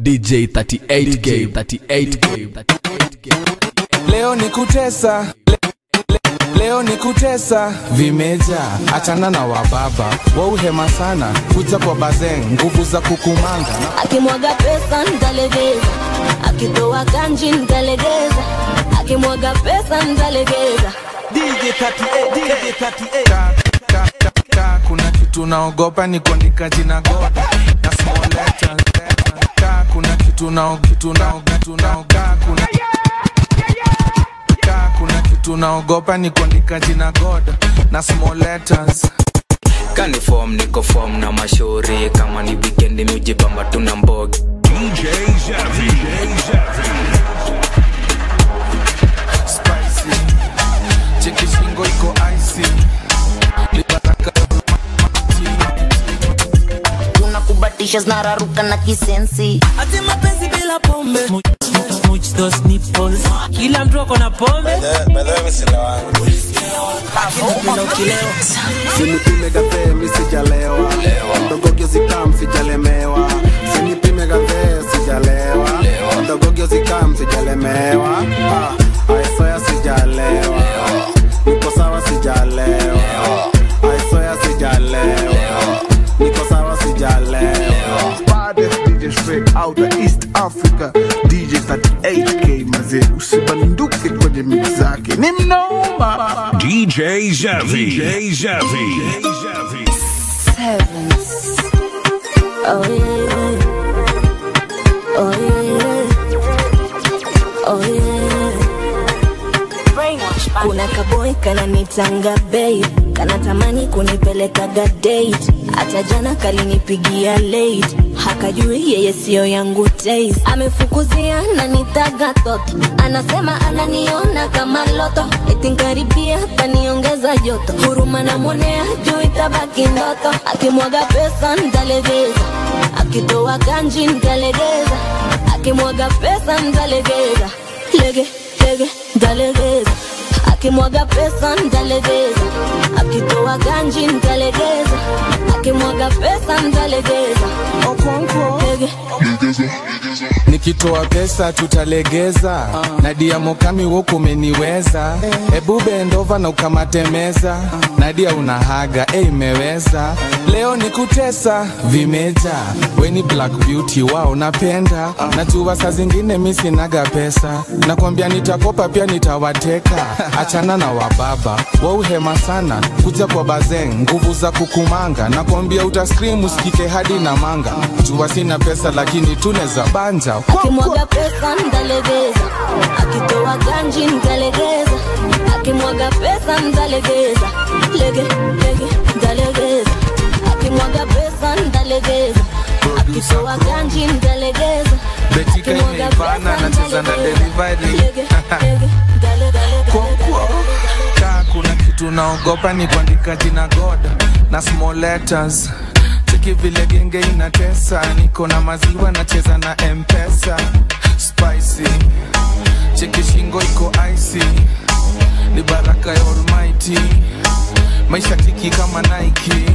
DJ 38K 38K 38K leo ni kutesa le, le, leo ni kutesa vimeja achana na wababa wauhema sana kuja kwa bazeng nguvu za kukumanga akimwaga pesa ntalegeza akitoa kanji ntalegeza akimwaga pesa ntalegeza ka, ka, ka, ka, kuna kitu naogopa ni kuandika jina god na small letters ka, kuna kitu nao kitu nao kitu nao ka, kuna ka, kuna kitu naogopa ni kuandika jina god na small letters kani form niko form na mashauri kama ni wikendi miujibamba tuna mbogi DJ Zavi. spicy cheki shingo iko icy libaraka unakubatisha zinararuka na kisensi ati mapenzi bila pombe Much those nipples. kila mtu ako na pombe Lakini ukilewa sinipime gathee mi sijalewa ndogogyo zikam sijalemewa sinipime gathee sijalewa ndogogyo zikam sijalemewa Ah, aisoya sijalewa niko sawa sijalewa aisoya sijalewa niko sawa sijalewa baddest DJ straight out of East Africa DJ 38K mazee usibanduke kwenye mix zake ni mnoma DJ Zavi. DJ Zavi. Sevens. Oh yeah. Oh yeah. Oh yeah. Kuna kaboy kananitanga babe, kanatamani kunipelekaga date. Hata jana kalinipigia late, hakajui yeye siyo yangu taste. Amefukuzia na nitaga toto, anasema ananiona kama loto, eti nkaribia taniongeza joto. Huruma namwonea juu itabaki ndoto, akimwaga pesa ntalegeza, akitoa kanji ntalegeza, akimwaga pesa ntalegeza, lege lege ntalegeza akimwaga pesa ntalegeza akitoa ganji ntalegeza akimwaga pesa ntalegeza okonko lege nikitoa pesa tutalegeza nadia mokami woku umeniweza hebu bendova na ukamatemeza nadia unahaga e imeweza leo ni kutesa vimeja weni black beauty wao napenda najua saa zingine mi sinaga pesa nakwambia nitakopa pia nitawateka achana na wababa wauhema sana kuja kwa bazeng nguvu za kukumanga nakwambia utaskrim usikike hadi na manga jua sina pesa lakini tuneza banja akimwaga pesa ntalegeza akitoa ganji ntalegeza akimwaga pesa ntalegeza lege lege ntalegeza akimwaga pesa ntalegeza akitoa ganji ntalegeza betika akimwaga imeivana pesa nacheza na ntalegeza. delivery Lege, lege, dale, dale, Kokwo. Ka kuna kitu naogopa ni kuandika jina god na small letters cheki vile genge inatesa niko na maziwa nacheza na mpesa spicy cheki shingo iko icy ni baraka ya almighty maisha tiki kama nike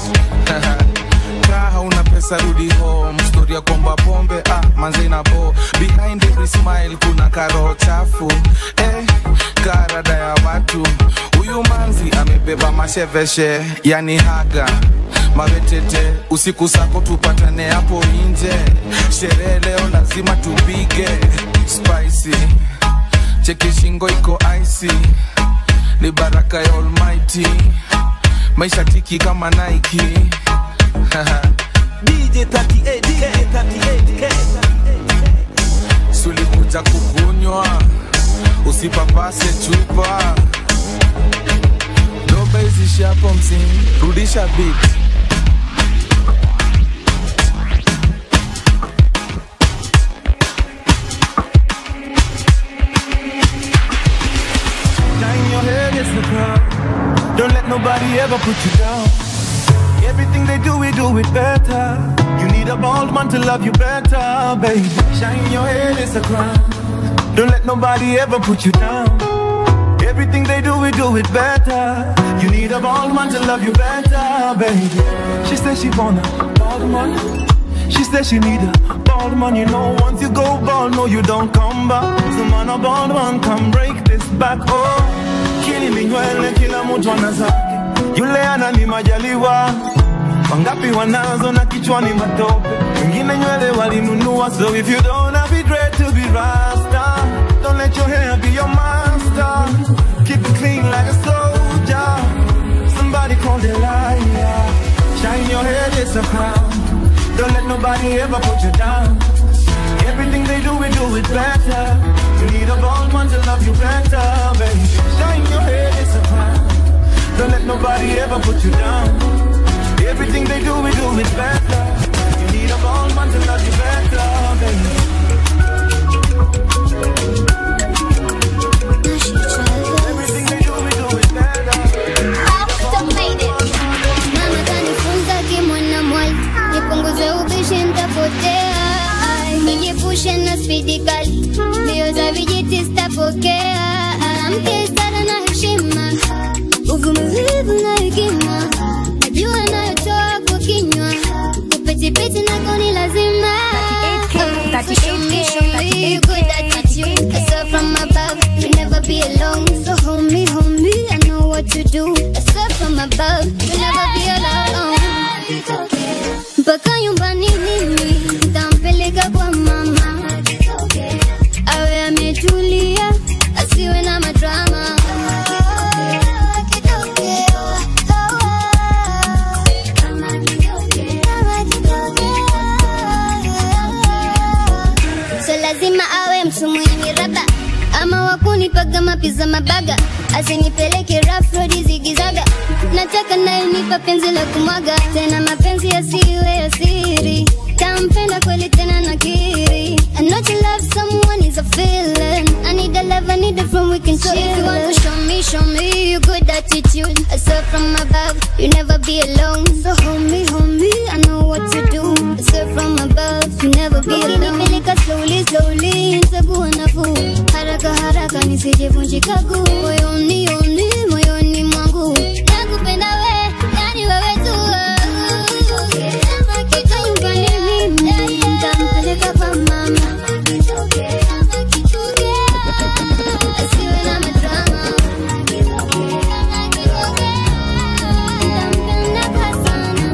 kaa hauna pesa rudi home story ya komba pombe ah, manze na bo behind every smile kuna karoho chafu eh, karada ya watu huyu manzi amebeba masheveshe yani haga mawetete usiku sako tupatane hapo nje sherehe leo lazima tupige spicy cheki shingo iko icy ni baraka ya almighty maisha tiki kama nike DJ 38K, 38K. sulikuja kukunywa usipapase chupa doba izishi hapo msini rudisha bit Shine your head, it's the crowd. Don't let nobody ever put you down. Everything they do, we do it better. You need a bald man to love you better, baby. Shine your head, it's the crown. Don't let nobody ever put you down. Everything they do, we do it better. You need a bald man to love you better, baby. She says she wanna bald man. She says she need a bald man, you know. Once you go bald, no, you don't come back. So man, a bald man can break this back. Oh, kili minywele, kila mtu ana zake. Yule anani majaliwa wangapi wanazo na kichwani matope, wengine nywele walinunua. So if you don't have it red to be rasta, don't let your hair be your master. Keep it clean like a soldier. Somebody call the liar. Shine your head, it's a crown. Don't let nobody ever put you down. Everything they do, we do it better. You need a bald man to love you better, baby. Shine your head, it's a crown. Don't let nobody ever put you down. Everything they do, we do it better. You need a bald man to love you better, baby. Everything they do, we do it better. Mama kanifunza kimwana mwali, nipunguze ubishi nitapotea, Ai, nijiepushe na spidi kali, mbio za vijiti sitapokea, mke stara na heshima, uvumilivu na hekima, najua nayotoa kwa kinywa, kupetipeti nako ni lazima. Show me, show me you good attitude. I saw from above, you never be alone. So hold me, hold me, I know what to do. I saw from above, you never be alone. Mpaka nyumbani mimi ntampeleka kwa mama, awe ametulia, asiwe na madrama. So lazima awe mtu mwenye raba ama wakunipaga mapiza mabaga, asinipeleke rough road zigizaga. Nataka naye nipa penzi la kumwaga, tena mapenzi yasiwe ya siri. Tampenda kweli tena nakiri. I know to love someone is a feeling. I need a love, I need a friend we can chill. If you want to show me, show me your good attitude. I saw from above, you never be alone. So hold me, hold me, I know what to do. I saw from above, you never be alone. Ukinipeleka slowly, slowly, nitakuwa nafuu. Haraka haraka nisijevunjika guu. Moyoni, yoni, moyoni mwangu. Nakupenda we, yani wewe tu. Kama kitu nyumbani mimi, nitampeleka kwa mama. Asiwe na madrama. Nitampenda kwa sana.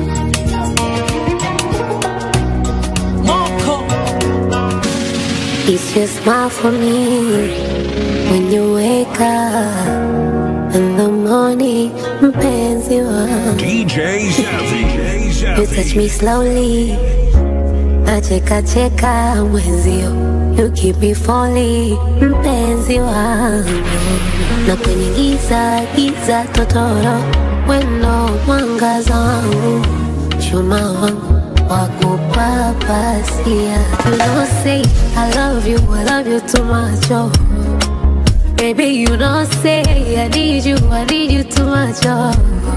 It's your smile for me when you wake up in the morning, mpenzi wangu. DJ Zavi. You touch me slowly, nacheka cheka mwenzio. You keep me falling, mpenzi wangu. Na kwenye giza giza totoro, weno mwangaza wangu, chuma wangu wakupapasia. You don't say I love you, I love you too much, oh. Baby, you don't say I need you, I need you too much, oh.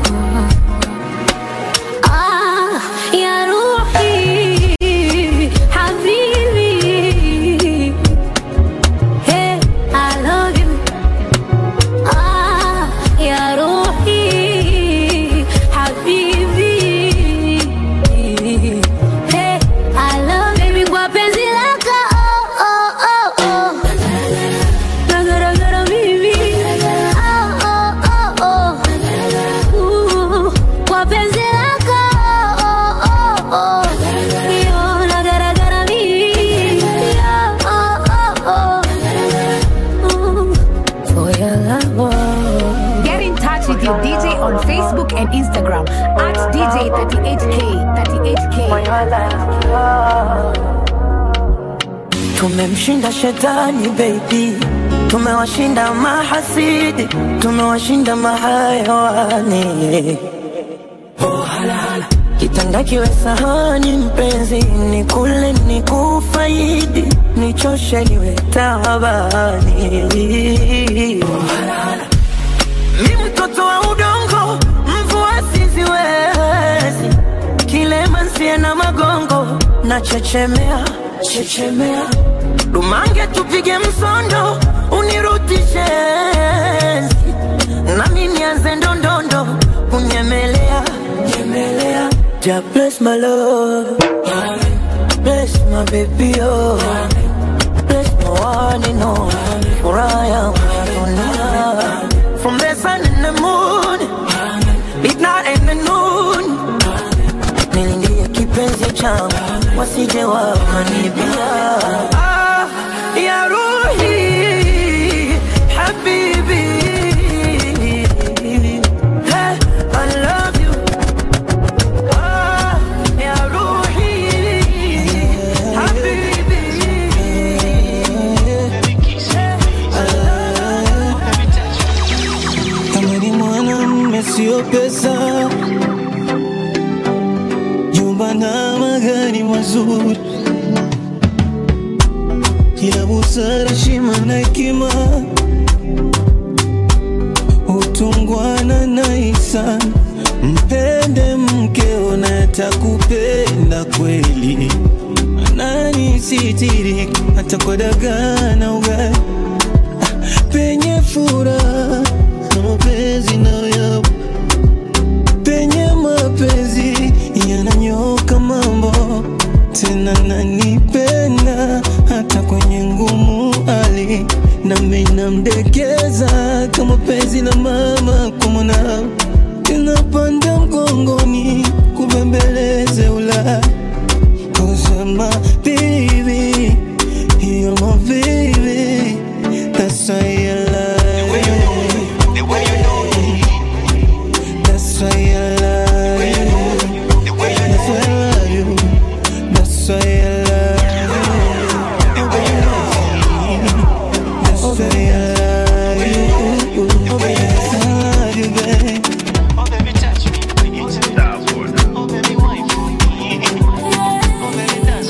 Ah, ya Ruhi, habibi. Hey, I love you. Ah, ya Ruhi, habibi. Hey, I love baby kwa penzi lako. Oh, oh, oh, oh. Nagaragara mimi. Oh, oh, oh, oh. Ooh, kwa penzi lako. Oh, oh, oh. Yo, nagaragara mimi. Oh, oh, oh. Ooh, for your love, oh. Get in touch with your DJ on Facebook and Instagram at DJ38K. 38K. Tumemshinda shetani baby, tumewashinda mahasidi, tumewashinda mahayawani. Oh, hala, hala. Kitanda kiwe sahani mpenzi, ni kule ni kufaidi, nichoshe niwe tabani. Oh, hala, hala. Mi mtoto wa udongo, mvua siziwezi, kilema nsie na magongo, na chechemea chechemea, dumange tupige msondo, unirudishe enzi. nami nianze ndondondo, kunyemelea nyemelea. Ja bless my love, bless my baby oh bless my one and only furaha yangu ya dunia from the sun and the moon midnight and the noon nilingie kipenzi changu wasije wakanibia ah, ya ruhi habibi hey, I love you ah, ya ruhi habibi kama ni mwanamme sio pesa, jumba na magari mazuri, ila busara, heshima na hekima, utungwana na ihsani. Mpende mkeo na atakupenda kweli, nani sitiri hata kwa dagaa na ugali penye furaha na mapenzi nayo penye mapenzi yananyoka mambo tena nanipenda hata kwenye ngumu hali nami namdekeza kama penzi la mama kwa mwanao tinapanda mgongoni kubembeleze ula kusema baby you're my baby that's why I love you the way you know me that's why I love you the way you that's why I love you that's why I love you the way you know me that's why I love you the way I love you babe Oh baby touch me Oh baby wife Oh baby dance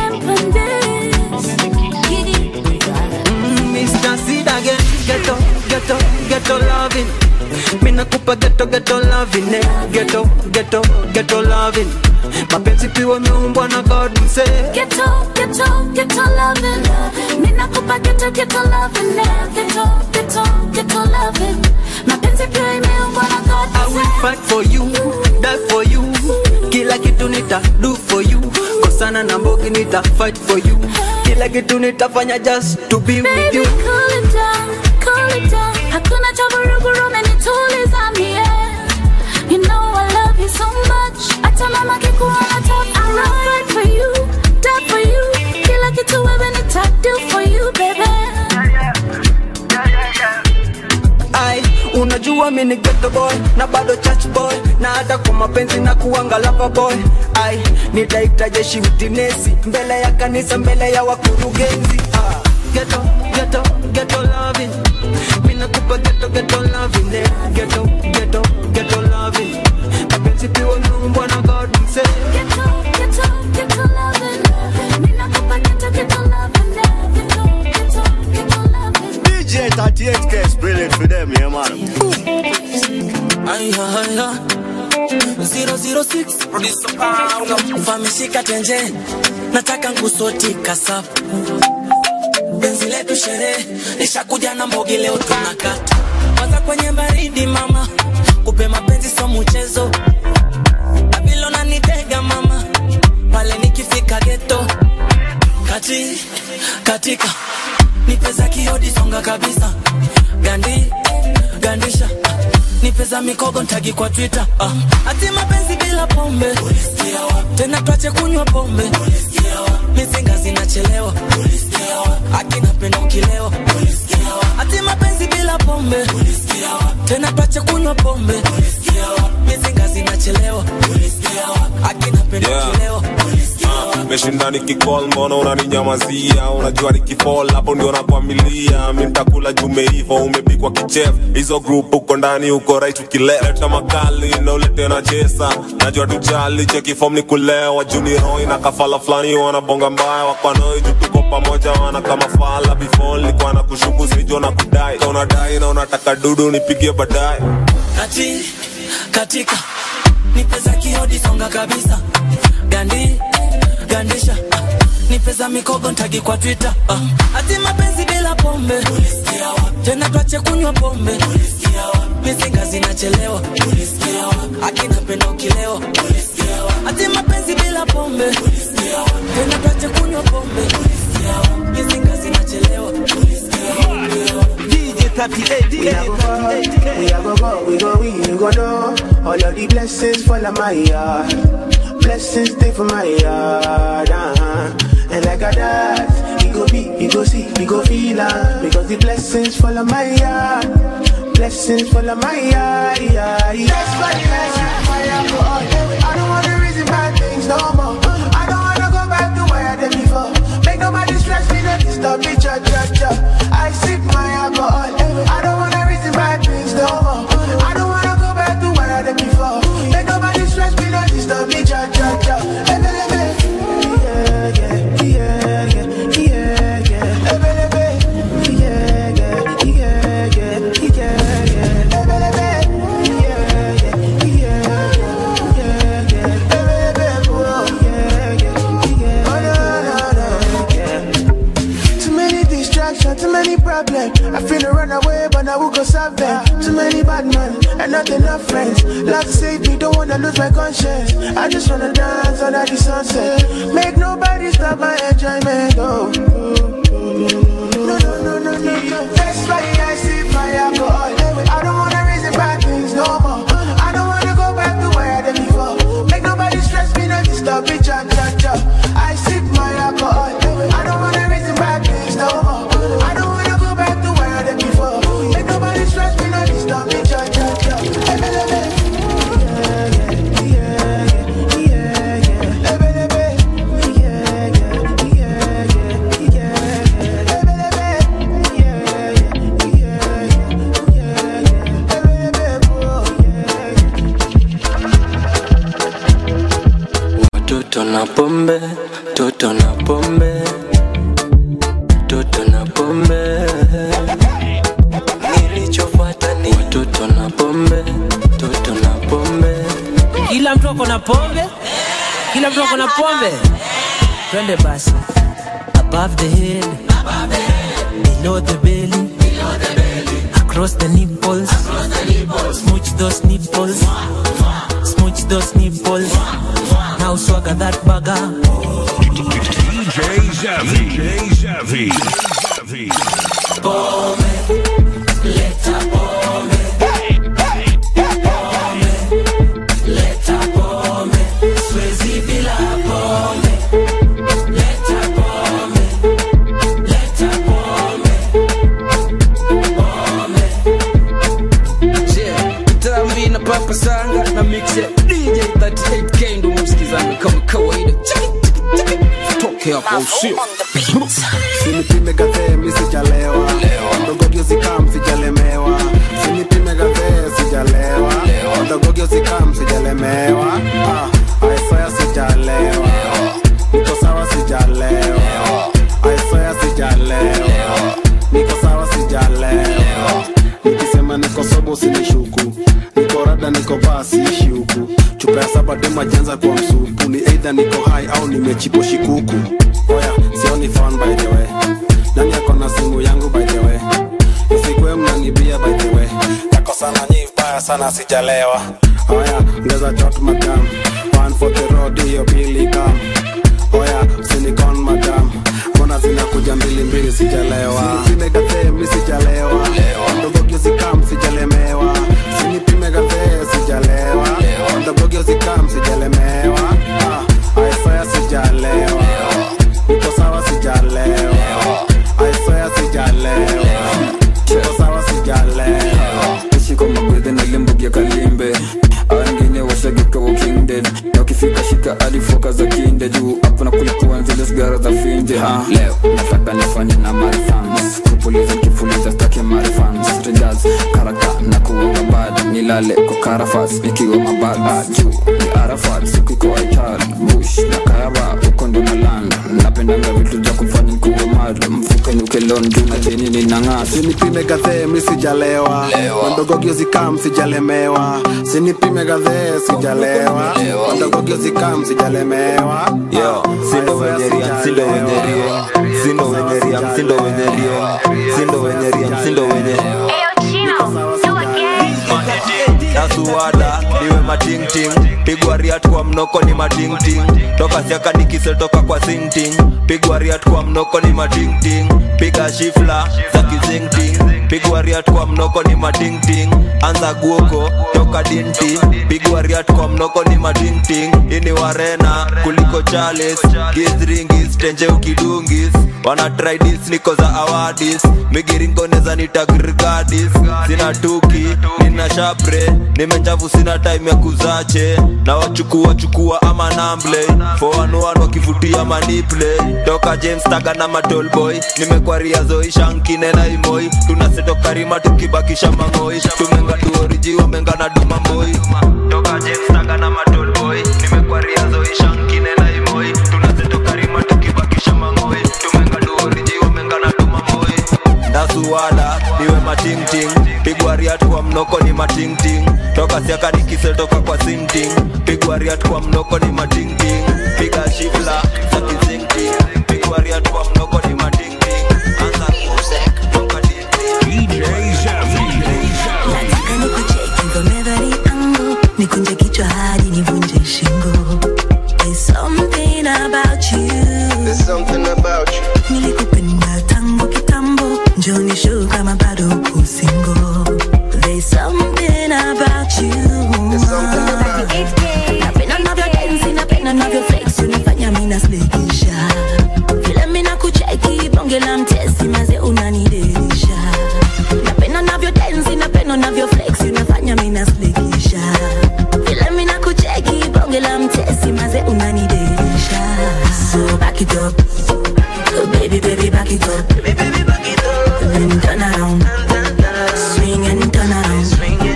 Mm, Mr. Sid again, ghetto, ghetto, ghetto loving. Me nakupa ghetto, ghetto loving, eh. Ghetto, ghetto, ghetto loving. Mapenzi piwa meumbwa na God mse. Ghetto, ghetto, ghetto loving. Mina kupa ghetto, ghetto loving. eh. Ghetto, ghetto, ghetto loving. Mapenzi pia imeumbwa na God I will fight for you, die for you. Kila kitu nita do for you. Kosana na mbogi nita fight for you. Kila kitu nitafanya just to be with Baby, you. cool it down, cool it down. Hakuna cha vurugu umenituliza mie. You know I love you so much. Hata mama kikuona top. I will fight for you, die for you. Kila kitu wewe nita do for you, baby. Ai, unajua mi ni ghetto boy na bado church boy na hata kwa mapenzi na kuanga lover boy. Ai, nitaita jeshi utinesi mbele ya kanisa, mbele ya wakurugenzi. Ah, ghetto, ghetto, ghetto loving. Mi nakupa ghetto, ghetto loving. eh. Ghetto, ghetto, ghetto loving. Mapenzi pia umeumbwa na God mse. Ghetto, ghetto, ghetto loving. Mina kupa ghetto, ghetto loving. eh. Ghetto, ghetto, ghetto loving. DJ 38K is brilliant for them, yeah, man. Aya, aya. 006 producer Paulo famishika tenje nataka nkusoti kasapu penzi letu sherehe nishakuja na mbogi leo tunakata kwanza kwenye baridi mama kupe mapenzi so mchezo abilo nanitega mama pale nikifika geto kati katika nipeza kiodi songa kabisa gandi gandisha nipeza mikogo ntagi kwa twitter ah. ati mapenzi bila pombe tena twache kunywa pombe mizinga zinachelewa akina penda ukilewa ati mapenzi bila pombe tena twache kunywa pombe mizinga zinachelewa akina penda Yeah. ukilewa meshinda nikikol mbona unaninyamazia unajua nikifol hapo ndio nakwamilia mi ntakula jumeivo umepikwa kichef hizo group uko ndani uko right ukileta makali na ulete na chesa najua tujali chekifom ni kulewa juniroi na kafala fulani wanabonga mbaya wakwanoi juu tuko pamoja wana kama fala before nilikuwa na kushuku sijo na kudai Ka unadai na unataka dudu nipigie baadaye kati katika nipeza kiodi songa kabisa gandi gandisha ah, nipeza mikogo ntagi kwa twitter ah, ati mapenzi bila pombe tena twache kunywa pombe mizinga zinachelewa ulisikia wapi akinapenda ukilewa ulisikia wapi ati mapenzi bila pombe ulisikia wapi tena tuache kunywa pombe ulisikia wapi mizinga zinachelewa ulisikia wapi DJ 38 We a go go, we a go go, we go we, you go know. All of the blessings fall on my yard. Blessings stay for my yard. Uh-huh. And like a that, we go be, we go see, we go feel uh, Because the blessings fall on my yard. Blessings fall on my yard. Yeah, yeah. That's why I say my alcohol. I don't wanna reason bad things no more. I don't wanna go back to where I did before. Make nobody stress me, don't disturb me, cha cha cha. I sip my alcohol. I don't wanna reason bad things no more. I don't wanna go back to where I did before. Make nobody stress me, don't disturb me, cha cha cha. Ebe, ebe. Yeah, yeah, yeah, yeah, yeah, yeah. Ebe, ebe. Yeah, yeah, yeah, yeah, yeah, yeah. Ebe, ebe. Yeah, yeah, yeah, yeah, yeah. Ebe, ebe. Oh, yeah, yeah, yeah. Oh, no, no, no, yeah. Too many distractions, too many problems. I feel to run away, but I will go solve them. Too many bad men and not enough friends. Love save me, don't wanna lose my conscience. I just wanna dance under the sunset. Make nobody stop my enjoyment. Oh. No, no, no, no, no, no. That's why I sip my alcohol. I don't wanna reason bad things no more. I don't wanna go back to where I did before. Make nobody stress me, not disturb me, cha cha cha. I sip my alcohol. I don't wanna reason bad things no more. I don't wanna go back to where I did before. Make nobody stress me, not disturb me, cha cha cha. Ebe, ebe. Yeah, yeah, yeah, yeah, yeah. Ebe, ebe. Yeah, yeah, yeah, yeah, yeah, yeah. Ebe, ebe. Yeah, yeah, yeah, yeah, yeah. Ebe, ebe, oh, Watoto na pombe, toto na pombe, toto na pombe. Nilichofuata ni watoto na pombe, toto na pombe. kila mtu ako na pombe kila mtu ako na pombe twende basi above the head below the belly across the nipples smooch those nipples smooch those nipples now swagger that bugger DJ Zavi. DJ Zavi. Zavi. Pombe, leta pombe. Pombe, leta pombe. Siwezi bila pombe. Leta pombe, leta pombe. Pombe. Yeah, tambi na papa sanga na mix ya DJ 38K ndo msikizani kama kawaida Chiki, chiki, chiki. toke hapo usio sinipime gadhee mi sijalewa ndogogyo zikam sijalemewa sinipime gadhee sijalewa ndogogyo zikam sijalemewa Ah, aisoya sijalewa niko sawa sijalewa aisoya sijalewa niko sawa sijalewa nikisema niko sobo usinishuku niko rada niko basi ishi huku chupa ya saba dema janza kwa msupu ni eidha niko hai au nimechipo shikuku oya sioni phone by the way nani ako na simu yangu by the way isikwe mnanibia by the way yako sana nyi vibaya sana sijalewa oya ngeza chot madam one for the road hiyo bili kam oya sinikon madam mbona zinakuja mbili mbili sijalewa sinipime gathee mi sijalewa ndogogyo zikam sijalemewa sinipime gathee sijalewa ndogogyo zikam sijalemewa Ah, aisaya sijalewa niko sawa sijalewa aisaya sijalewa niko sawa sijalewa shika magwedhe na limbugia kalimbe angine washagika wakingden na ukifika shika alifoka za kinde juu hapo na kulikuwa zile sigara za finje ha leo nataka nifanye na marifans kupuliza kifuliza stake marifans strangers karaka na kuonga bad nilale kwa karafas nikiwa mabada juu ni arafat siku iko aital bush na kayaba uko ndo na land napendanga vitu za kufanya nikuwe mad mfuke nukelon juu na cheni ninang'aa sinipime gadhee mi sijalewa mandogogyo zikam sijalemewa sinipime gadhee sijalewa mandogogyo zikam sijalemewa Yo, sindo wenye ria, sindo wenye ria, sindo wenye ria, sindo wenye ria, sindo wenye ria, sindo wenye matingting pigwa riat kwa mnoko ni matingting toka siaka nikisetoka kwa singting pigwa riat kwa mnoko ni matingting piga shifla za kizingting pigwa riat kwa mnoko ni matingting anza guoko toka dinti pigwa riat kwa mnoko ni matingting ini warena kuliko chales gizringis tenje ukidungis wana tridis niko za awadis migiringoneza nitagrigadis sina tuki nina shapre nimenjavu sina time ya kuzache na wachukua chukua ama namble foanuan wakivutia maniple toka james taga na matolboy nimekwaria zoishankine na imoi tunaseto karima tukibakisha mangoi tumenga tuoriji wamenga na dumamboi toka james taga na matolboy nimekwaria zoishankine na imoi tunaseto karima tukibakisha mangoi tumenga tuoriji wamenga na dumamboi ndasuwala niwe matingting pigwa riat kwa mnoko ni matingting toka siaka nikisetoka kwa sinting pigwa riat kwa mnoko ni matingting piga shifla za kizingting pigwa riat kwa mnoko ni matingting anza toka DJ Zavi. nataka nikucheki from every angle nikunje kichwa hadi nivunje shingo There's something about you There's something about you nilikupenda tangu kitambo njoni show kama bado uko single There's something about you There's something about you napenda navyo dance napenda navyo flex unafanya mimi naslekisha vile mimi nakucheki bonge la mtesi maze unanidelisha napenda navyo dance napenda navyo flex unafanya mimi naslekisha vile mimi nakucheki bonge la mtesi maze unanidelisha so back it up oh, baby baby back it up then turn around swing and turn around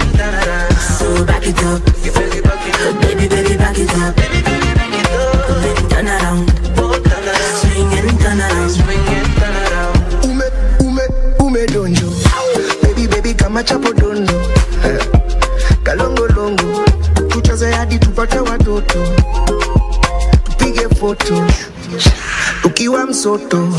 so back it up oh, baby baby back it up then turn around swing and turn around ume ume ume donjo baby baby kama chapo dondo Eh, kalongolongo tucheze hadi tupate watoto tupige foto tukiwa msoto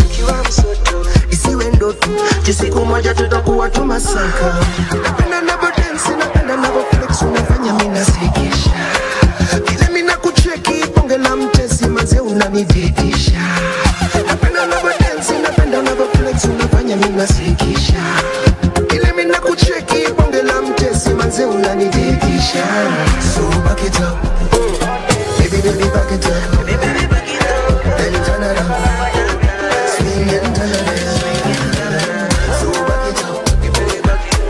isiwe ndoto ju siku moja tutakuwa tumasaka napenda navo densi napenda navo flex unafanya minasikisha vile mina kucheki bonge la mtesi maze unanididisha napenda navo densi napenda navo flex unafanya minasikisha vile mina kucheki bonge la mtesi maze unanididisha so back it up baby baby back it up then turn around swing and turn around so back it up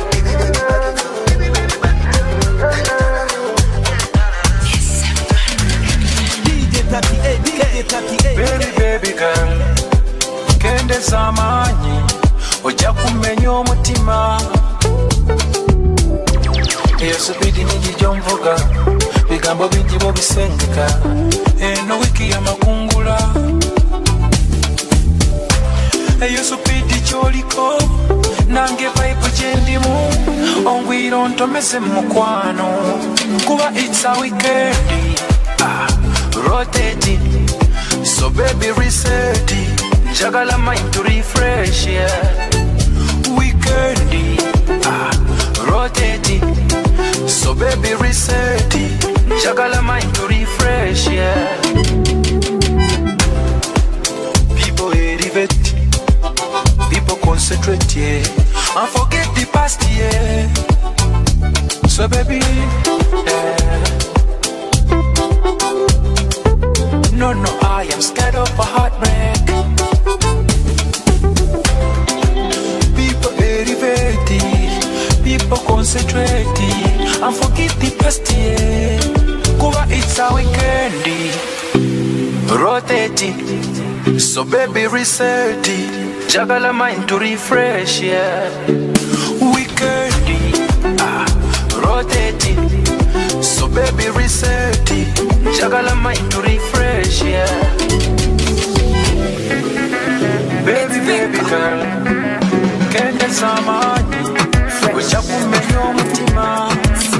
Baby, baby girl kende z'amaanyi ojja kumenya omutima eyo subidi nyingi gy'onvuga bigambo bingi bobisengeka eno wiiki y'amakungula eyo supidi gyoliko nange vibe gyendimu ongwira ontomeze mu mukwano kuba it's a weekend ah, rotating so baby reset njagala mind to refresh yeah weekend ah, rotating so baby reset njagala mind to refresh yeah people elevate people concentrate yeah and forget the past yeah so baby yeah. No, no, I am scared of a heartbreak. People elevated, people concentrated, and forget the past year. Kuba it's a weekend, rotating. So baby reset it, jagala mind to refresh, yeah. Weekend, ah, rotating. So baby reset it, jagala mind to refresh, yeah. Baby, baby girl, kende zamani, ujja kumenya omutima.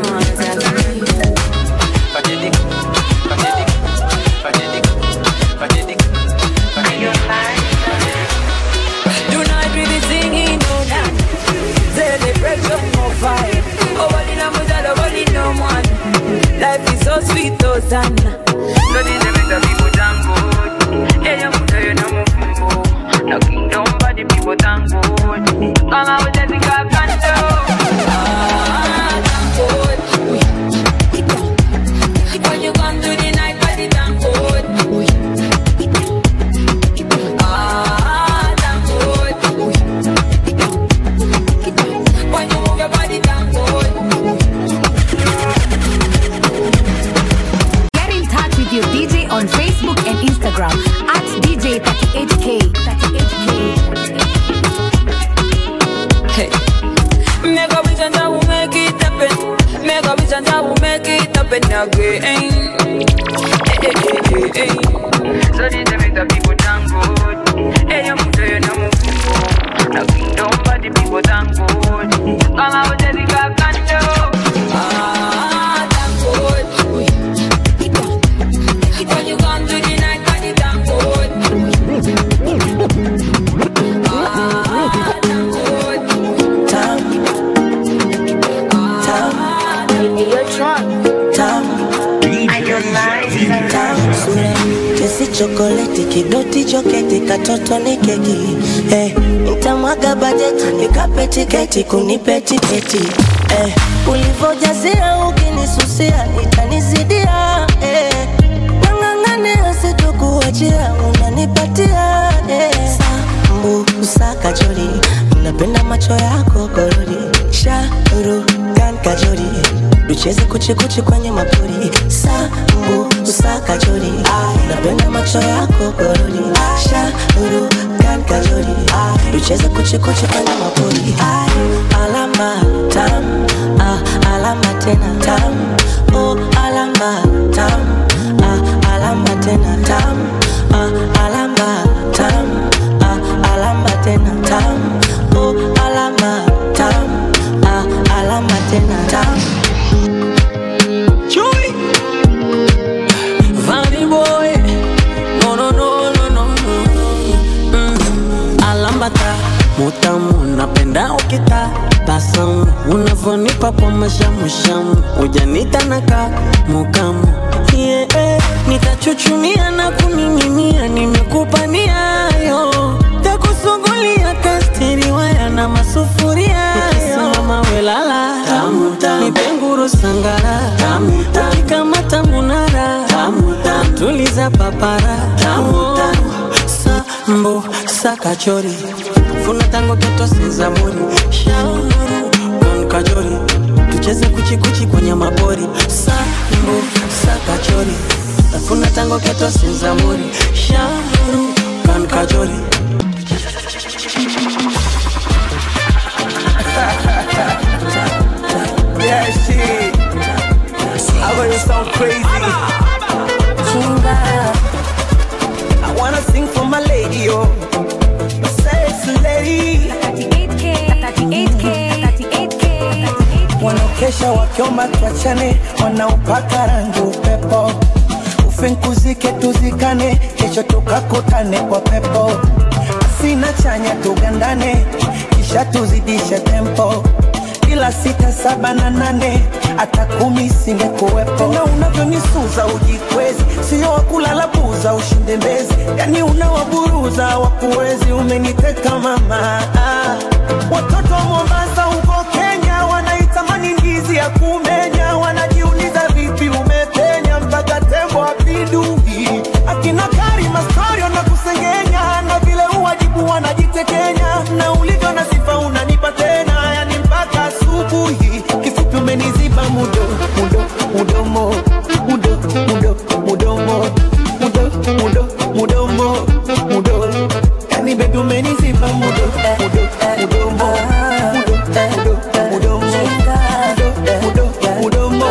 Kajedik, kajedik, kajedik, kajedik, Tonight we be singing no doubt. Celebrate some more fire. Oh, what in a mother, what in no one. Life is so sana So this is the people thank God. Yeah, you put your name on No kingdom, but the people thank God. Come out with the God can do. Ah, thank God. When you come to the night party, thank God. Ah, thank God. When you move your body, thank God. Get in touch with your DJ on Facebook and Instagram at DJ38K. 38K. Hey. Make a wish and I will make it happen. Make a wish and I will make it happen again. Hey, hey, hey, hey, hey. So this is the people thank God. Hey, you put your name on No kingdom, but the people thank God. Come out with the God can do. Ah, thank God. When you come to the night party, thank God. Ah, thank God. Kesi chokoleti kidoti choketi katoto ni keki eh, nitamwaga bajeti nikape tiketi kunipe tiketi eh, ulivojazia ukinisusia itanizidia eh, nang'ang'ane asitokuachia unanipatia eh, sambu usakachori napenda macho yako korori sharu kan kachori tucheze kuchikuchi kwenye mapori sambu usakachori napenda macho yako korori sharu kan kachori tucheze kuchikuchi kwenye mapori alama tam ah, alama tena tam oh, alama tam ah, alama tena tam ah, alama tam ah, alama tena tam oh, alama tam ah, alama tena tam Chui Funny boy No no no no no no mm. Alambata Mutamu napenda ukita Basamu Unavonipa kwa mashamushamu Ujanita naka Mukamu yeah, eh. Nitachuchumia na kuning'inia Nimekupa niayo Takusugulia kastiri waya na masufuria Nikisimama welala Nipenguru sangara Ukikamata munara Tuliza papara Sambo sakachori Funa tango keto sezamuri Shauru Don kajori Tucheze kuchikuchi kwenye mapori Sambo sakachori Funa tango keto sezamuri Shauru Don kajori Yeah, shit. I know you sound crazy. I wanna sing for my lady, yo. My sexy lady. 38K. 38K. 38K. Wanaokesha wakiomba tuachane, wanaopaka rangi upepo. Ufinkuzike tuzikane, kesho tukakutane kwa pepo. Sina chanya tugandane, kisha tuzidishe tempo ila sita saba na nane hata kumi singekuwepo. Tena unavyonisuza ujikwezi, sio wakulala buza ushinde mbezi, yani unawaburuza wakuwezi. Umeniteka mama, ah. watoto wa Mombasa huko Kenya wanaitamani ndizi ya kumenya, wanajiuliza vipi umepenya mpaka tembo apindui. Akina Karima Storio na kusengenya, na vile uwajibu wanajitekenya, na ulivyo na sifa unanipa tena, yani mpaka asubuhi. Kifupi umeniziba mudo mudo mudomo mudo mudo mudomo mudo mudo mudomo mudo, yani baby umeniziba mudo mudo mudomo mudo mudo mudomo mudo mudo mudomo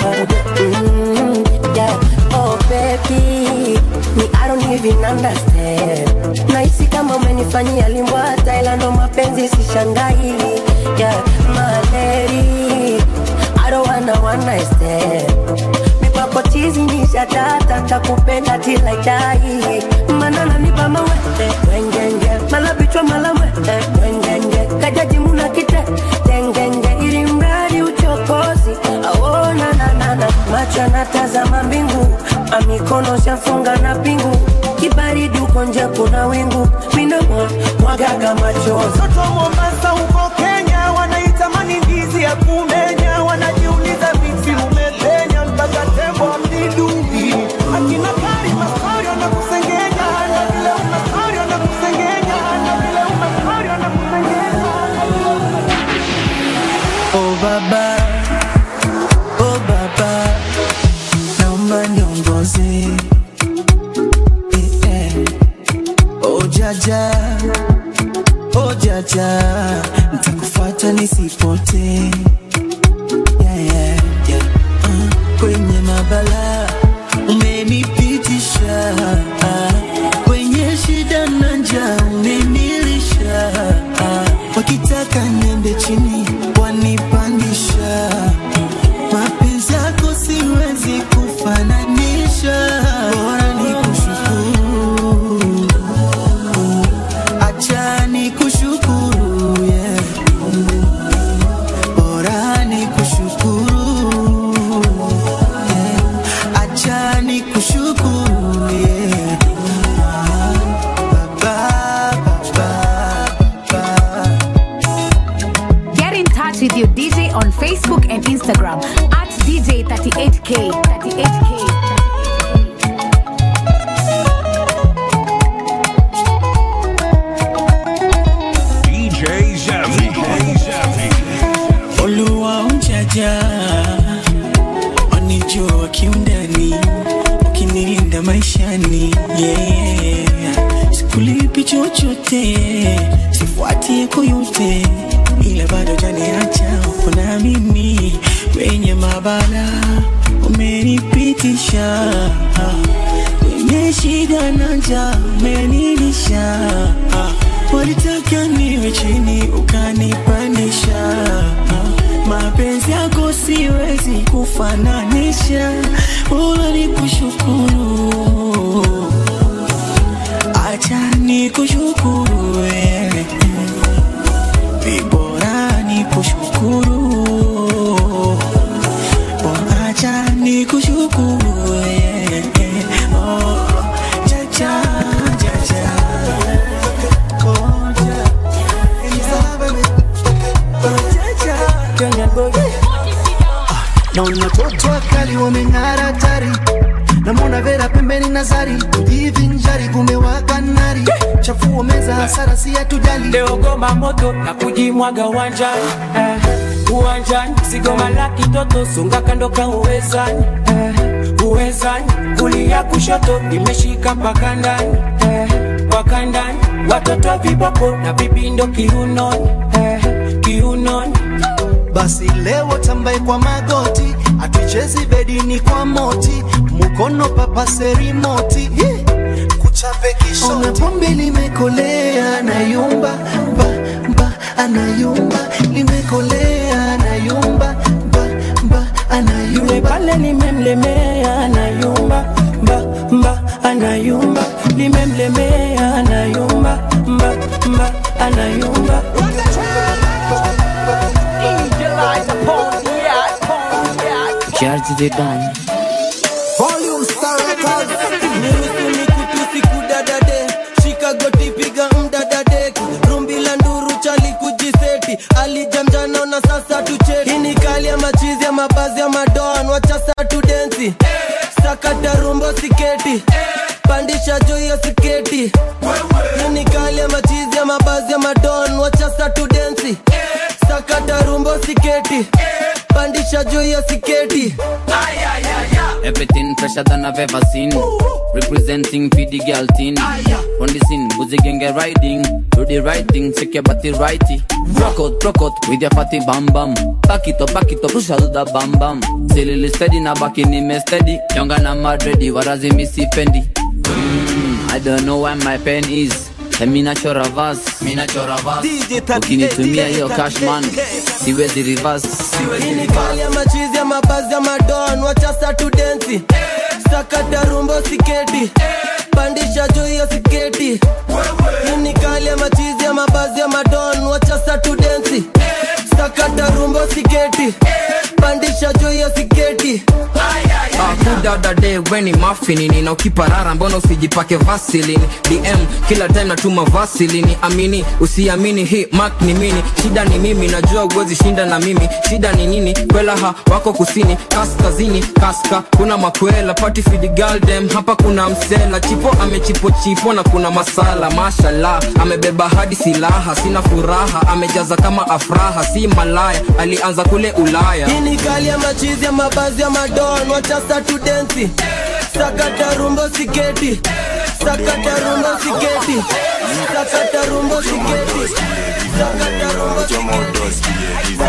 Mm, yeah. Oh baby, me I don't even understand. Nahisi kama umenifanyia limbwata, ila ndo mapenzi sishangai. Yeah, my lady, I don't wanna one night stand. Mipako chizi ni shatata, takupenda till I die. Mana nanipa mawete, wengenge, mala bichwa mala mwete, wengenge, kajaji muna kite, tengenge, ili mradi uchokozi, aona na na na, macho yanatazama mbingu Ah, mikono shafunga na pingu kibaridi uko nje kuna wingu minamwa mwagaga machozi Watoto wa Mombasa huko Kenya wanaitamani ndizi ya kumenya, wanajiuliza vipi umepenya mpaka tembo amnidungi. Akina Karima story wanakusengenya, na vile una story wanakusengenya, na vile una story wanakusengenya. Oh baba, oh baba, naomba niongoze. Eh, eh. Oh jaja, oh jaja, nitakufuata nisipote. Yeah, yeah, yeah. Uh, kwenye mabala umenipitisha, Ah, kwenye shida na njaa umenilisha, Ah, wakitaka niende chini wanipandisha mapenzi yako siwezi kufananisha bora ni kushukuru acha ni kushukuru yeah. bora ni kushukuru yeah. acha ni kushukuru yeah. baba, baba, baba. Get in touch with your DJ on Facebook and Instagram at DJ38K. 38K. DJ Zaffy. DJ Zaffy. Oluwa ujaja wanijua kiundani, ukinilinda maishani yeah. Sikulipi chochote, sifuati yako yote, ila bado janiacha uko na mimi kwenye mabala umenipitisha kwenye shida na njaa umenilisha walitaka niwe chini ukanipandisha mapenzi yako siwezi kufananisha bora ni kushukuru acha ni kushukuru wewe vibora ni kushukuru Bora acha ni kushukuru wewe oh, jaja jaja naona watoto wakali wameng'ara tari namwona vera pembeni nazari kujivinjari kumewaka nari chafuo meza hasara si hatujali leo goma moto na kujimwaga uwanjani eh, uwanjani sigoma la kitoto sunga kando ka uwezani eh, uwezani kulia kushoto nimeshika mpaka ndani eh, mpaka ndani watoto viboko na vipindo kiunoni eh, kiunoni basi leo tambaye kwa magoti atuchezi bedini kwa moti mukono papase moti kuchape kishona pombe limekolea nayumba mba mba anayumba limekolea nayumba mba mba anayumba yule pale limemlemea anayumba mba mba anayumba limemlemea anayumba mba mba anayumba Charge the down. Volume Star Records. Niruhusu nikutusi kudadade shika goti piga mdadade rumbi la nduru chali kujiseti alijamjano na sasa tucheti Hii ni kali ya machizi ya mabazi ya madoan wacha saa tu densi sakata rumbo siketi pandisha juu ya siketi Hii ni kali ya machizi ya mabazi ya madon wacha saa tu densi sakata rumbo siketi pandisha juu ya siketi Everything fresher than I've ever seen. Representing for the girl teen. On the scene, Boozy gang get riding. Do the right thing, check your body righty. Rock out, rock out with your fatty bam bam. Back it up, back it up, push out the bam bam. Silly steady, na back in me steady. Younger na mad ready, warazi missy fendi. Mm, I don't know where my pen is. Mimi nachora verse, mimi nachora verse. Ukinitumia hiyo cash man, siwezi reverse. Hii ni kali ya machizi ya mabazi ya madon wacha saa tu densi sakata rumbo siketi pandisha juu ya siketi Hii ni kali ya machizi ya mabazi ya madon wacha saa tu densi sakata rumbo siketi pandisha juu ya siketi dada de weni mafinini na ukiparara mbona usijipake vasilini dm kila time natuma vasilini amini usiamini hii mak ni mini shida ni mimi najua uwezi shinda na mimi shida ni nini kwelaha wako kusini kaskazini kaska kuna makwela pati fidigaldem hapa kuna msela chipo amechipo chipo na kuna masala mashallah amebeba hadi silaha sina furaha amejaza kama afraha si malaya alianza kule ulaya hii ni kali ya machizi ya mabazi ya madon wachasa tudensi sakata rumbo siketi sakata rumbo siketi sakata rumbo siketi sakata rumbo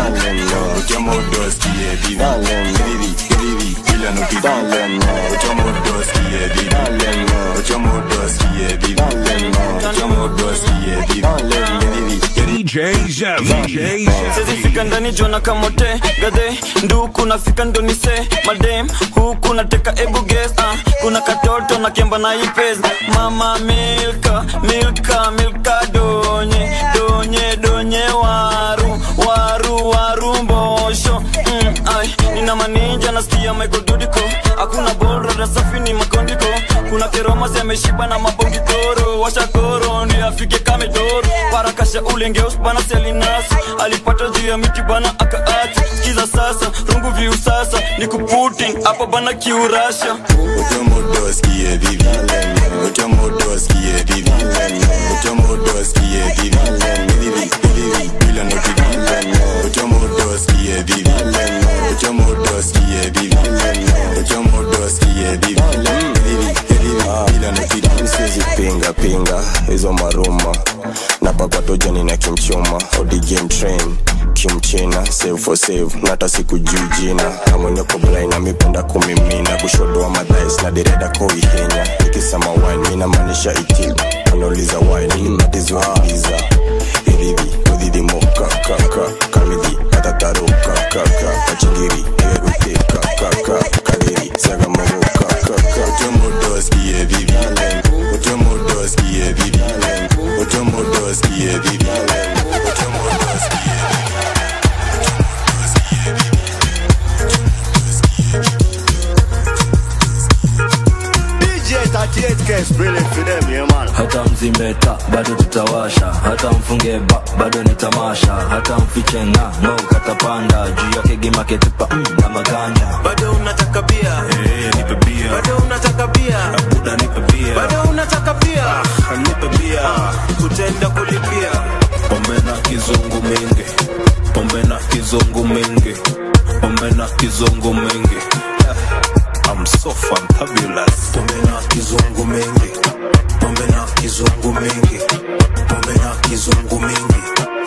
DJ Zavi. sezifika ndani jona kamote gadhe nduku nafika ndonise madem huku nateka ebuges uh, kuna katoto na kemba na ipes mama milka milka milka donye donye donye waru waru waru mbosho mm, ai, nina maninja nasikia maikodudiko hakuna bolrada safi ni makondiko kuna keromasi ameshiba na mabongitoro washakoro ni afike kamedoro parakasha ulengeus bana selinas alipata juu ya miti bana akaacha kiza sasa rungu viu sasa ni kuputin hapa bana kiurasha Utomodoskie vivi Utomodoskie vivi Utomodoskie vivi Vivi, vivi, bila no vivi Utomodoskie vivi Utomodoskie vivi Utomodoskie vivi Vivi, vivi, bila no vivi Sizi pinga pinga hizo maruma napakwa tojani na kimchuma odi game train kimchina save for save nata siku juu jina na mwenye koblaina mipenda kumimina kushodoa madhais na direda koihenya nikisema wine mina maanisha iti wanauliza wine ili mnatizuhaliza irivi udhidhimoka kaka kamidhi atataruka kaka kachingiri ewegwiteka kaka kadiri sagamoruka kaka utomodoskie vivi utomodoskie vivi utomodoskie vivi utomodoskie DJ 38K is brilliant for them, yeah man. hata mzimeta bado tutawasha hata mfunge ba bado ni tamasha hata mfiche nga no katapanda juu yake gimaketupa mm, na maganja bado unataka bia hey, nipe bia bado unataka bia buda nipe bia bado unataka bia ah, nipe bia utaenda kulipia pombe na kizungu mingi pombe na kizungu mingi pombe na kizungu mingi I'm so fantabulous pombe na kizungu mingi pombe na kizungu mingi pombe na kizungu mingi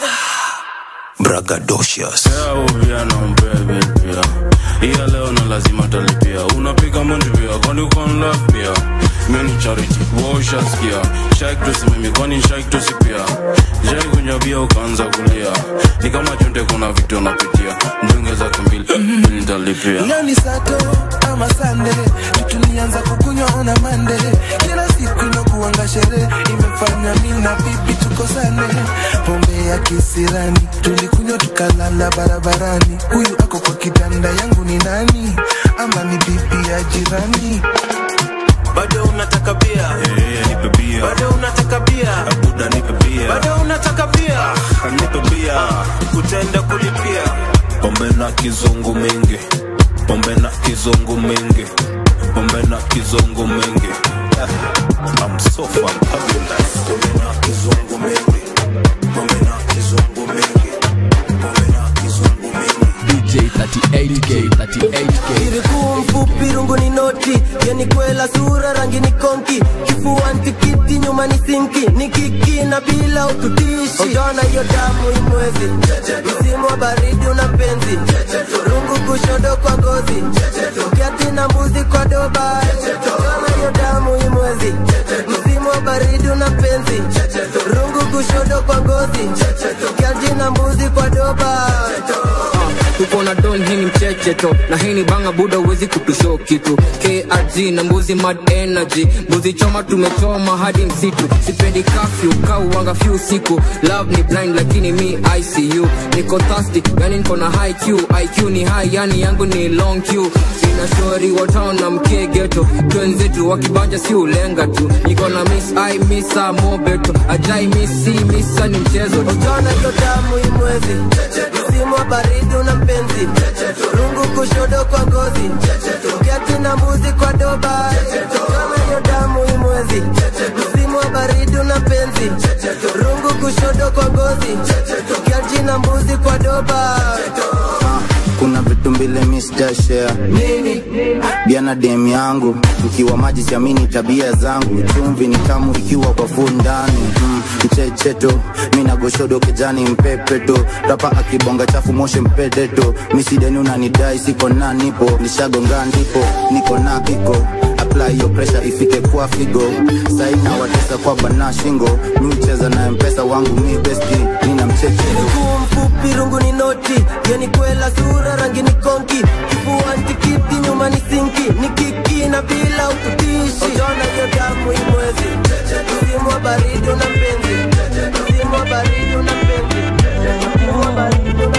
bragadocious uviana mbebe pia iya leo na lazima talipia unapiga mondi pia kwani ukonlaf pia mini charity woshaskia shaik tusimimi kwani shaik tusipia jai kunyabia ukaanza kulia ni kama chonde kuna vitu unapitia mdunge zake mbili mbili nitalipia leo ni sato ama sande tulianza kukunywa na mande kila siku inakuanga sherehe imefanya mi na bibi tukosane pombe ya kisirani tulikunywa tukalala barabarani huyu ako kwa kitanda yangu ni nani ama ni bibi ya jirani bado unataka bia hey, nipe bia bado unataka bia buda nipe bia bado unataka bia ah, nipe bia utaenda kulipia pombe na kizungu mingi pombe na kizungu mingi pombe na kizungu mingi I'm so fantabulous pombe na kizungu mingi pombe na kizungu mingi pombe na kizungu mingi DJ 38K 38K Kirikuu mfupi rungu ni noti yeni kwela sura rangi ni konki kifuani tikiti nyuma ni sinki ni kiki na bila ututishi utaona hiyo damu imwezi msimu wa baridi una mpenzi rungu kushodo kwa ngozi kiati na mbuzi kwa doba utaona hiyo damu imwezi msimu wa baridi una mpenzi rungu kushodo kwa ngozi kiati na mbuzi kwa doba tuko na don hii ni mchecheto na hii ni banga buda uwezi kutusho kitu krg na mbuzi mad energy mbuzi choma tumechoma hadi msitu sipendi kafyu kauwanga fyu siku love ni blind lakini mi icu niko thirsty yani niko na high q iq ni high yani yangu ni long q sina shori wa town na mkee geto twenzetu wakibanja si ulenga tu niko na miss i misa mobeto ajai misi misa ni mchezo tu. Ukiona hiyo damu imwezi msimu wa baridi una mpenzi rungu kushodo kwa ngozi kiatu na mbuzi kwa doba ukiona hiyo damu imwezi msimu wa baridi una mpenzi rungu kushodo kwa ngozi kiatu na mbuzi kwa doba kuna vitu mbili Mr. Share bia na dem yangu ukiwa maji siamini tabia zangu chumvi ni tamu ikiwa kwa fu ndani mm, mchecheto mina goshodo kijani mpepeto rapa akibonga chafu moshe mpedeto misideni unanidai siko na nipo nishagonga ndipo niko na kiko apply your pressure ifike kwa figo saina watesa kwa bana shingo miucheza na mpesa wangu mi besti nina mchecheto mguu mfupi rungu ni noti yani kwela sura rangi ni konki kifua ntikiti nyuma ni sinki ni kiki na bila ututishi utaona hiyo damu imwezi msimu wa baridi una mpenzi msimu wa baridi una mpenzi msimu wa baridi una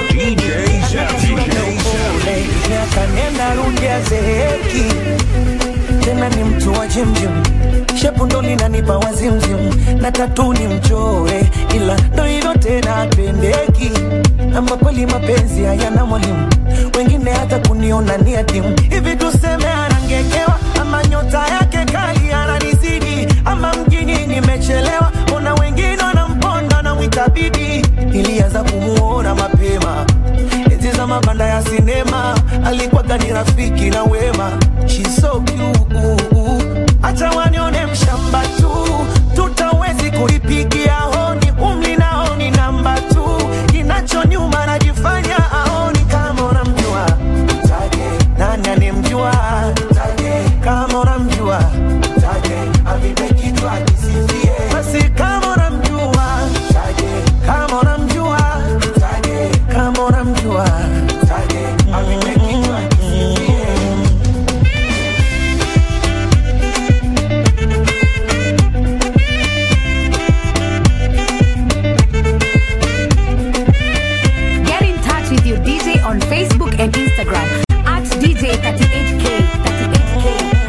miaka nenda rudi azeeki tena ni mtu wa jimjim shepu ndo linanipa wazimzim na tatu ni mchore ila ndo hivyo tena apendeki ama kweli mapenzi hayana mwalimu wengine hata kuniona ni adimu hivi tuseme anangekewa ama nyota yake kali ananizidi ama mjini nimechelewa ona wengine wanamponda na mwitabidi ilianza kumuona mapema enzi za mabanda ya sinema alikuwaga ni rafiki na wema She's so cute. acha wanione mshamba tu tutawezi kuipigia honi umli naoni namba tu kinacho nyuma najifanya aoni kama unamjua Mtaje, nani anemjua Mtaje, kama unamjua Mtaje, avipe kichwa kisifie basi kama unamjua Mtaje, kama unamjua Mtaje, kama unamjua Mtaje, avipe kichwa kisifie Get in touch with your DJ on Facebook and Instagram at DJ38K. 38K.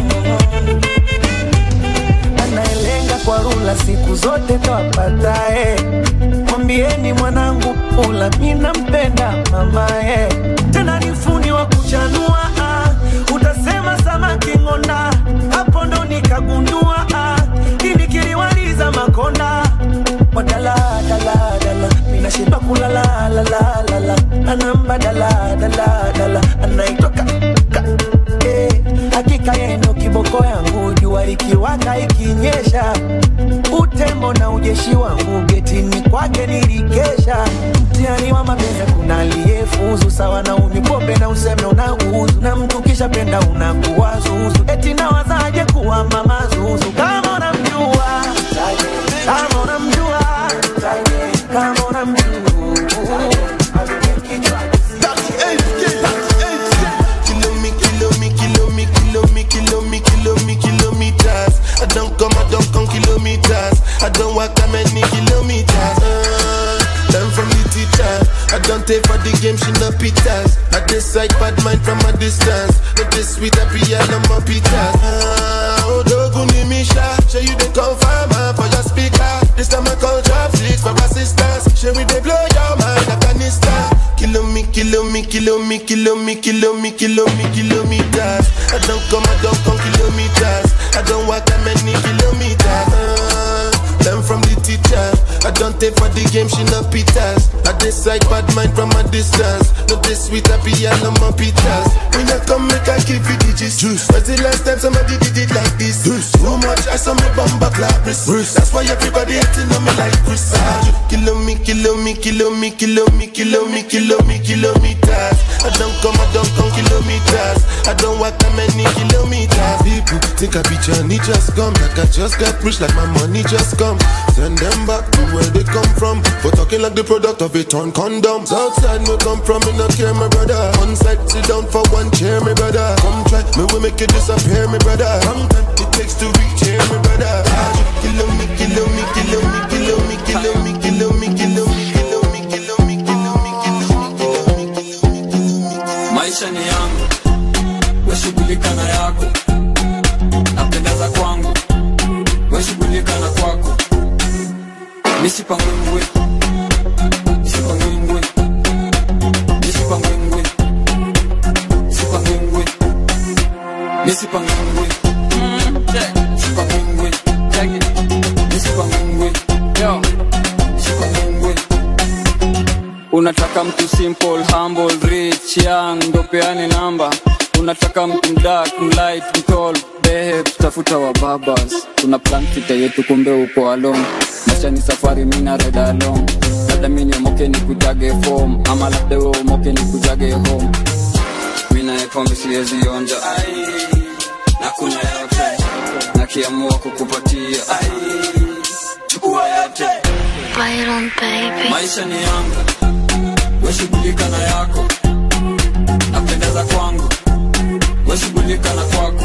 anayelenga kwa rula siku zote twapatae mwambieni mwanangu ula mina mpenda mamae tena ni fundi wa kuchanua ah. utasema samaki ng'onda hapo ndo nikagundua ah. ini kiliwaliza makonda wadaladaladala minashiba kulalalalala anamba daladaladala anaitoka eh, hakika yendo kiboko yangu jua likiwaka ikinyesha utembo na ujeshi wangu getini kwake nilikesha mtihani wa mapenzi kuna aliyefuzu sawa na unywi pombe na useme unauzu na mtu kisha penda unakuwa zuzu eti nawazaje kuwa mama zuzu kama unamjua kama unamjua kama unamjua Kilo me, kilo me, kilo me, kilo me, kilo me, kilo me, kilometers. I don't come, I don't come kilometers. I don't walk that many kilometers. Uh, learn from the teacher. I don't take for the game, she no pitas. I decide bad mind from a distance. Not this sweet, I be all on my pitas. Uh, oh, doguni misha. Show you the confirm for your speaker. This time I call drop six for assistance. Show we they blow your mind, Afghanistan. Kilo me, kilo me, kilo me, kilo me, kilo me, kilo me, kilometers. I don't come, I don't come kilometers. I don't walk that many kilometers. Uh, learn from the teacher. I don't take for the game, she no pitas. I decide bad mind from a distance. Not this sweet, I be all on my pitas. When you come, make I give you digits. Juice. Was the last time somebody did it like this? Juice. Too much, I saw me bumper clap wrist. That's why everybody hating on me like Chris. Ah, Kilo me, kilo me, kilo me, kilo me, kilo me, kilo me, kilometers. I I don't come, I don't come kilometers. I don't walk that many kilometers. People think I be Johnny just come. Like I just got rich, like my money just come. Send them back to where they come from. For talking like the product of a torn condom. Outside me come from, me no care, my brother. One side, sit down for one chair, my brother. Come try, me will make you disappear, my brother. Sometimes it takes to reach here, my brother. Ah, Kilo me, kilo me, kilo me, kilo me, kilo me, kilo me, kilo me, kilo me, kilo me, kilo me, kilo me. maisha ni yangu weshughulika na yako napendeza kwangu weshughulika na kwako misipangwingwe misipangwingwe misipangwingwe misipangwingwe misipangwingwe misipangwingwe misipangwingwe misipangwingwe unataka mtu simple humble rich young ndo peane namba unataka mtu mdark mlight mtall behe tutafuta wa babas tuna plan fita yetu kumbe uko alone maisha ni safari mina reda along labda mi niomoke ni kutage form ama labda we umoke ni kutage home mina pombe siwezi onja ai na kuna yote nakiamua kukupatia ai chukua yote Byron baby. maisha ni yangu weshughulika na yako napendeza kwangu weshughulika na kwako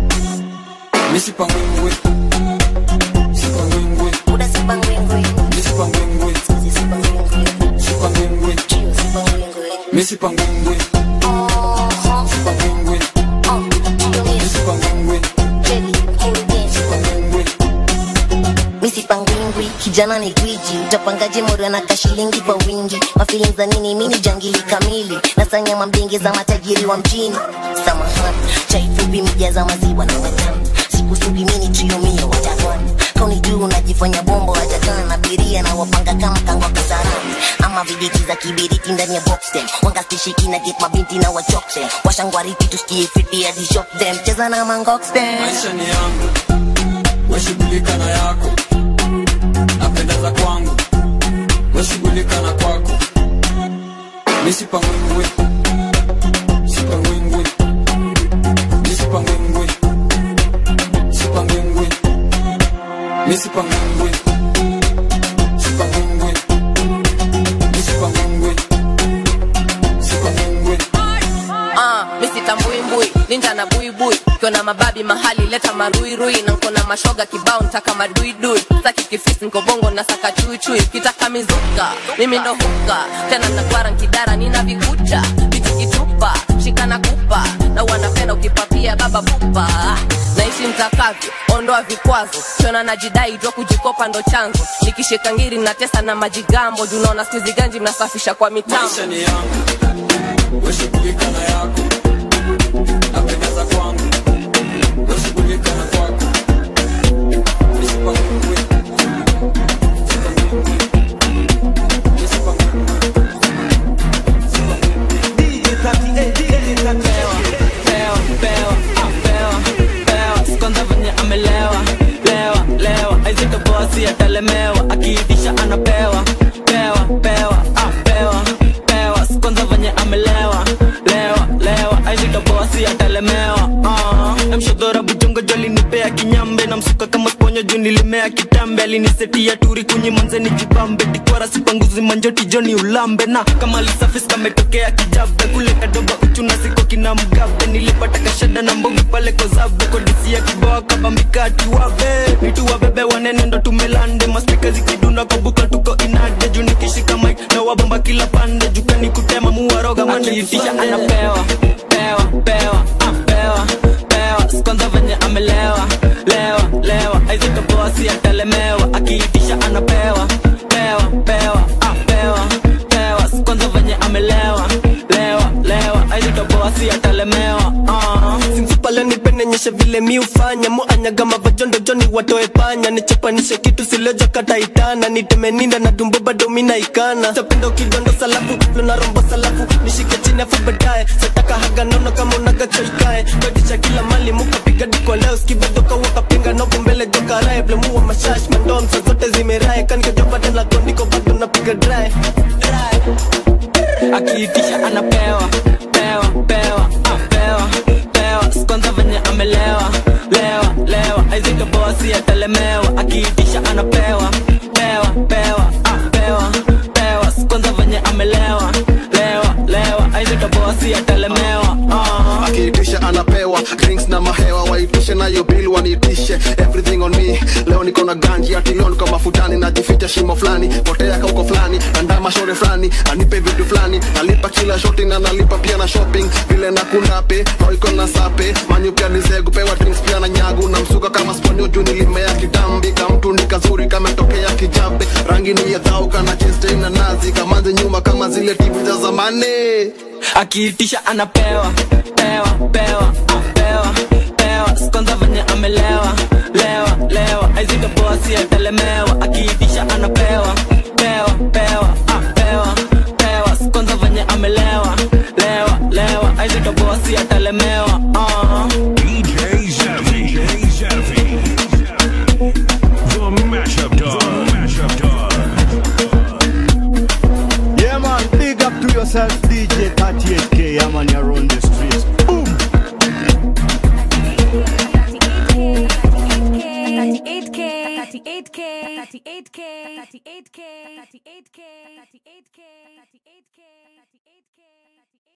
misipangwingwe sipangwingwe misipangwingwe sipangwingwe misipangwingwe sipangwingwe misipangwingwe sipangwingwe misipangwingwi kijana ni gwiji utapangaje moro na kashilingi kwa wingi mafilin za nini mini jangili kamili nasanya mambingi za matajiri wa mjini samahani chaifupi mija za maziwa na watamu sikusubi mini triomio watakani kauni juu unajifanya bombo watakana na biria na wapanga kama kangwa kasarani ama vijiti za kibiriti ndani ya boxtem wangastishiki na get mabinti na wachokse washangwariti tusikie fiti hadi shop them cheza na mangoxtem maisha ni yangu weshughulika na yako napendeza kwangu weshughulika na kwako misipangwingwe sipangwingwe misipangwingwe sipangwingwe misipangwingwe sipangwingwe misipangwingwe sipangwingwe Ah, misitambwimbwi ninja na buibui kiona mababi mahali leta maruirui na nkona mashoga kibao ntaka maduidui saki kifisi nkobongo na saka chuichui kitaka mizuka mimi ndo huka tena nakwara nkidara nina vikucha vitikitupa shikana kupa na wanapenda ukipapia baba pupa naishi mtakavyo ondoa vikwazo kiona najidai jua kujikopa ndo chanzo nikishika ngiri natesa na majigambo junaona skuizi ganji mnasafisha kwa mitambo maisha ni yangu weshughulika na yako napendeza kwangu weshughulika na kwako misipangwingwe kwanza venye amelewa lewa lewa aizito bosi atalemewa akiitisha anapewa pewa pewa ah, pewa pewa kwanza venye amelewa lewa lewa aizito bosi atalemewa uh. mshodhora bujongo joli nipea kinyambe na msuka kama sponyo juu nilimea kitambe alinisetia turi kunyi manzeni jibambe tikwara sipanguzi manjoti joni ulambe na kama lisafis kametokea kijabe kule kadoba uchuna siko kina mgabe nilipata kashada na mbogi pale kozabe kodisia kiboa kabambikati wabe nitu wabebe wanene ndo tumelande maspika zikidunda kwa buka tuko inade juu nikishika mik na wabomba kila pande jukani kutema muwaroga maniitisha anapewa pewa pewa ah, pewa pewa kwanza venye amelewa lewa lewa aizika bosi atalemewa akiitisha anapewa pewa pewa ah, pewa pewa kwanza venye amelewa lewa lewa aizika bosi atalemewa uh. pale nipenenyeshe vile mi ufanya muanyaga mavajondo joni watoe panya nichapanishe kitu silejo kataitana nitemeninda na tumbo bado minaikana tapendo kidondo salafu luna rombo salafu nishike chini afu baadaye sataka haga nono kama unagachoikae kodisha kila mali mukapiga diko leo skibedoka wakapinga novo mbele jokarae blemuwa mashash mandom sa zote zimerae kanikajopatela gondiko bado napiga dry akiitisha anapewa pewa pewa ah, pewa pewa kwanza venye amelewa lewa lewa aizika bosi atalemewa akiitisha anapewa pewa pewa ah, pewa pewa kwanza venye amelewa lewa lewa aizika bosi atalemewa ah. akiitisha anapewa drinks na mahewa waitishe nayo bill waniitishe everything on me leo niko na ganji ati leo niko mafutani najificha shimo fulani potea kauko fulani andama shore fulani anipe vitu fulani nalipa kila shoti na nalipa pia na shopping vile na kundape roiko na sape manyu pia nizegu pewa drinks pia na nyagu na msuka kama sponio juu nilimea kitambi kamtu ni kazuri kametokea kijabe rangi ni ya dhauka na cheste na nazi kamanzi nyuma kama zile tivi za zamani akiitisha anapewa pewa pewa ah, pewa pewa kwanza venye amelewa lewa lewa aizika bosi atalemewa akiitisha anapewa pewa pewa ah, pewa pewa kwanza venye amelewa lewa lewa aizika bosi atalemewa ah. DJ Zavi. DJ Zavi. The mashup dog. The mashup dog. Yeah, man, big up to yourself, DJ 38K. Yeah, man, you're on the streets. Boom. 38K, 38K, 38K, 38K, 38K, 38K, 38K.